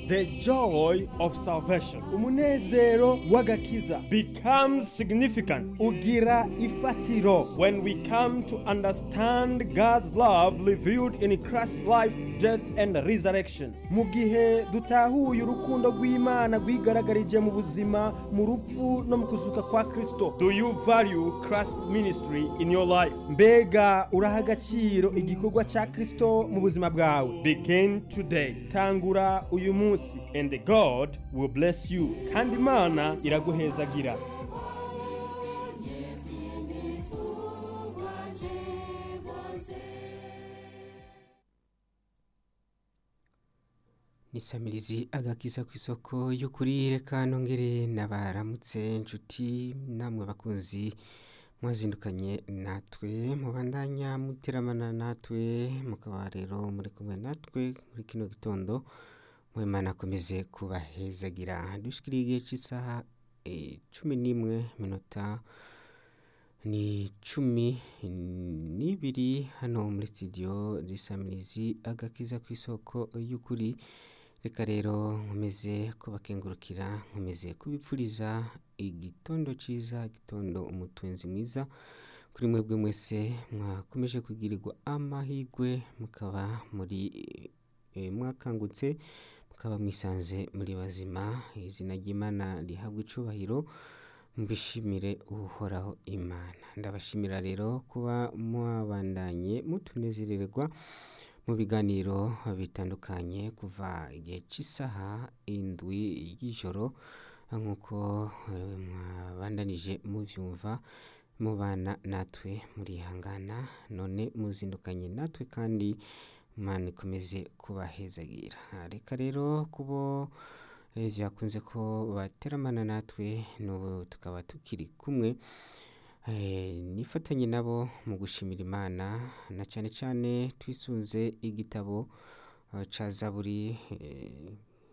the joy of salvation umunezero w'agakiza becomes significant ugira ifatiro when we come to understand God's love revealed in Christ's life, death, and resurrection. mu gihe dutahuye urukundo rw'imana rwigaragarije mu buzima mu rupfu no mu kuzuka kwa kristo Do you value Christ's ministry in your life? mbega uraha agaciro igikorwa cya kristo mu buzima bwawe Begin today, tangura uyu munsi and God will bless you. Kandi Imana iraguhezagira. nisamirizi agakiza ku isoko y'ukuri reka nongere nabaramutse inshuti namwe bakunzi mwazindukanye natwe mubandanya muteramana natwe mukaba rero muri kumwe natwe muri kino gitondo mwemana akomeze kubahezagira dushikiriye igihe cy'isaha eh, cumi n'imwe minota ni cumi n'ibiri hano muri studio zisamirizi agakiza ku isoko y'ukuri reka rero nkomeze kubakengurukira nkomeze kubipfuriza igitondo cyiza igitondo umutunzi mwiza kuri mwebwe mwese mwakomeje kugirirwa amahirwe mukaba muri eh, mwakangutse mukaba mwisanze muri bazima izina ry'imana rihabwa icubahiro mbishimire uhoraho imana ndabashimira rero kuba mwabandanye mutunezererwa mu biganiro bitandukanye kuva igihe cy'isaha indwi y'ijoro nk'uko eh, mwabandanije mubyumva mubana natwe murihangana none muzindukanye natwe kandi imana ikomeze kubahezagira reka rero kubo eh, byakunze ko bateramana natwe n'ubu tukaba tukiri kumwe Eh, nifatanye nabo mu gushimira imana na cyane cyane twisunze igitabo eh, ca zaburi eh,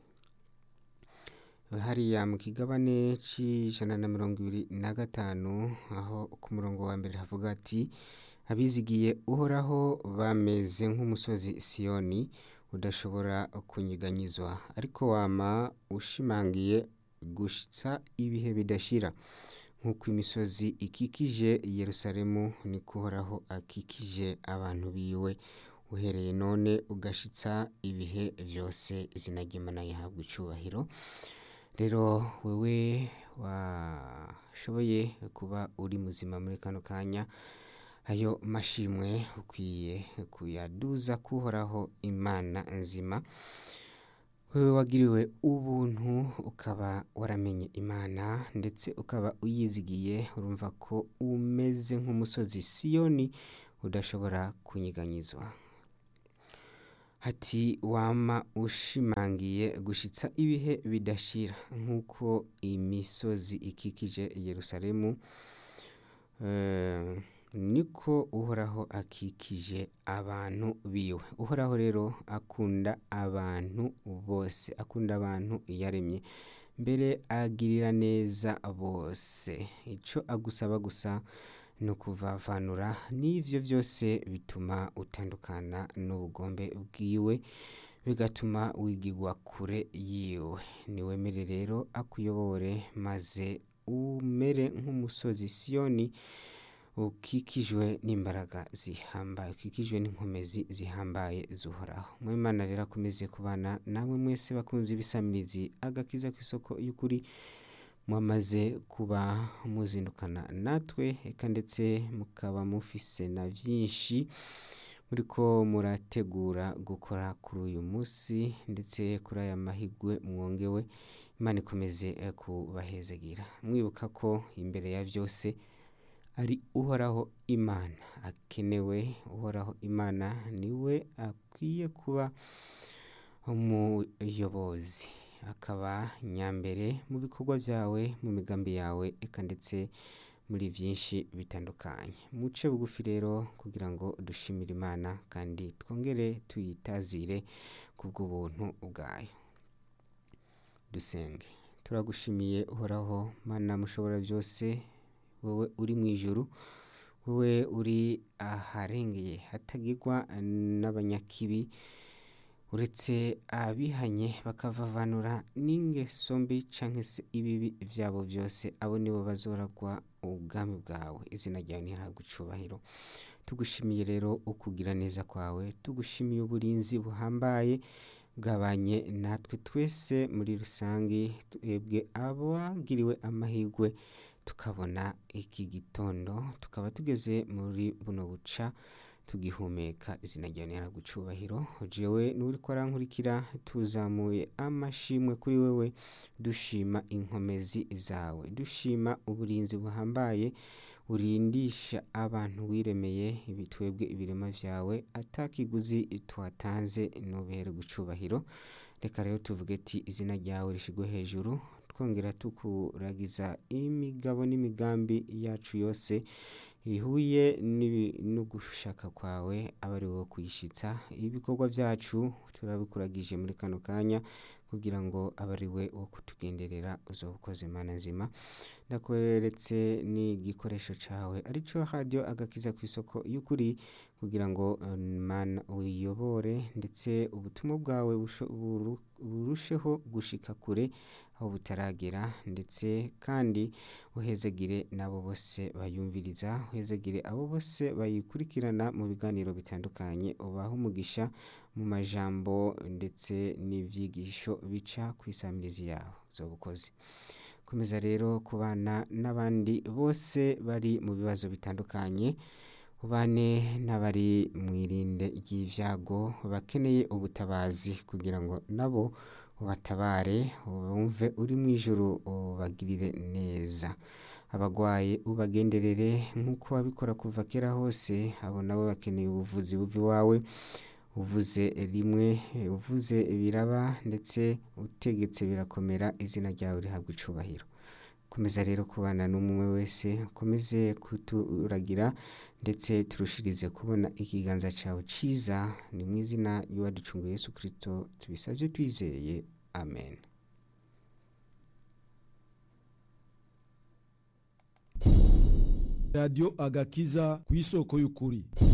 hariya mu kigabane c'ijana na mirongo ibiri na gatanu aho ku murongo wa mbere havuga ati abizigiye uhoraho bameze nk'umusozi siyoni udashobora kunyiganyizwa ariko wama ushimangiye gushitsa ibihe bidashira nk'uko imisozi ikikije yerusalemu niko uhoraho akikije abantu biwe uhereye none ugashitsa ibihe byose izina ry'imana yahabwa icubahiro rero wewe washoboye kuba uri muzima muri kano kanya ayo mashimwe ukwiye kuyaduza kuhoraho imana nzima wewe wagiriwe ubuntu ukaba waramenye imana ndetse ukaba uyizigiye urumva ko umeze nk'umusozi siyoni udashobora kunyiganyizwa ati wama ushimangiye gushitsa ibihe bidashira nk'uko imisozi ikikije yerusalemu eh, niko uhoraho akikije abantu biwe uhoraho rero akunda abantu bose akunda abantu yaremye mbere agirira neza bose icyo agusaba gusa ni ukuvavanura n'ibyo byose bituma utandukana n'ubugombe bwiwe bigatuma wigigwa kure yiwe niwemere rero akuyobore maze umere nk'umusozi siyoni ukikijwe n'imbaraga zihambaye ukikijwe n'inkomezi zihambaye zuhoraho mu imana rero akomeze kubana namwe mwese bakunze ibisamirizi agakiza ku isoko y'ukuri mwamaze kuba muzindukana natwe eka ndetse mukaba mufise na byinshi muriko murategura gukora kuri uyu munsi ndetse kuri aya mahigwe mwongewe imana ikomeze eh, kubahezagira mwibuka ko imbere ya byose ari uhoraho imana akenewe uhoraho imana niwe akwiye kuba umuyobozi akaba nyambere mu bikorwa byawe mu migambi yawe eka ndetse muri byinshi bitandukanye muce bugufi rero kugira ngo dushimire imana kandi twongere tuyitazire ku bw'ubuntu bwayo dusenge turagushimiye uhoraho mana mushobora byose wowe uri mu ijuru wowe uri aharengeye hatagirwa n'abanyakibi uretse abihanye bakavavanura n'ingeso mbi cyangwa se ibibi byabo byose abo nibo bazoragwa ubwami bwawe izina ryawe ntihabwe icubahiro tugushimiye rero ukugira neza kwawe tugushimiye uburinzi buhambaye bwabanye natwe twese muri rusange twebwe abagiriwe amahirwe tukabona iki gitondo tukaba tugeze muri buno buca tugihumeka izina ryawe ntihabwe icubahiro jewe n'uri ko arankurikira tuzamuye amashimwe kuri wewe dushima inkomezi zawe dushima uburinzi buhambaye urindisha abantu wiremeye ibitwebwe ibirema vyawe atakiguzi twatanze nubere gucubahiro reka rero tuvuge ati izina ryawe rishigwe hejuru twongera tukuragiza imigabo n'imigambi yacu yose bihuye n'ibi- no gushaka kwawe aba ari wowe kuyishitsa ibikorwa byacu turabikuragije muri kano kanya kugira ngo abe ari we wo kutugenderera uzoba ukoze mana nzima ndakweretse n'igikoresho cawe arico radio agakiza ku isoko y'ukuri kugira ngo eh, mana uyobore ndetse ubutumwa bwawe busho- buru- burusheho gushika kure aho butaragera ndetse kandi uhezegire n'abo bose bayumviriza uhezegire abo bose bayikurikirana mu biganiro bitandukanye ubahe umugisha mu majambo ndetse n'ivyigisho bica ku isamirizi yawe uzoba ukoze komeza rero kubana n'abandi bose bari mu bibazo bitandukanye ubane n'abari mu irinde ry'ivyago bakeneye ubutabazi kugira ngo nabo ubatabare wumve uri mu ijuru ubagirire neza abagwaye ubagenderere nk'uko wabikora kuva kera hose abo nabo bakeneye ubuvuzi buva iwawe uvuze rimwe uvuze biraba ndetse utegetse birakomera izina ryawe rihabwa icubahiro komeza rero kubana n'umwe wese ukomeze kuturagira ndetse turushirize kubona ikiganza cyawe ciza ni mu izina ry'uwaducunguye yesu kirisito tubisabye twizeye amen radiyo agakiza ku isoko y'ukuri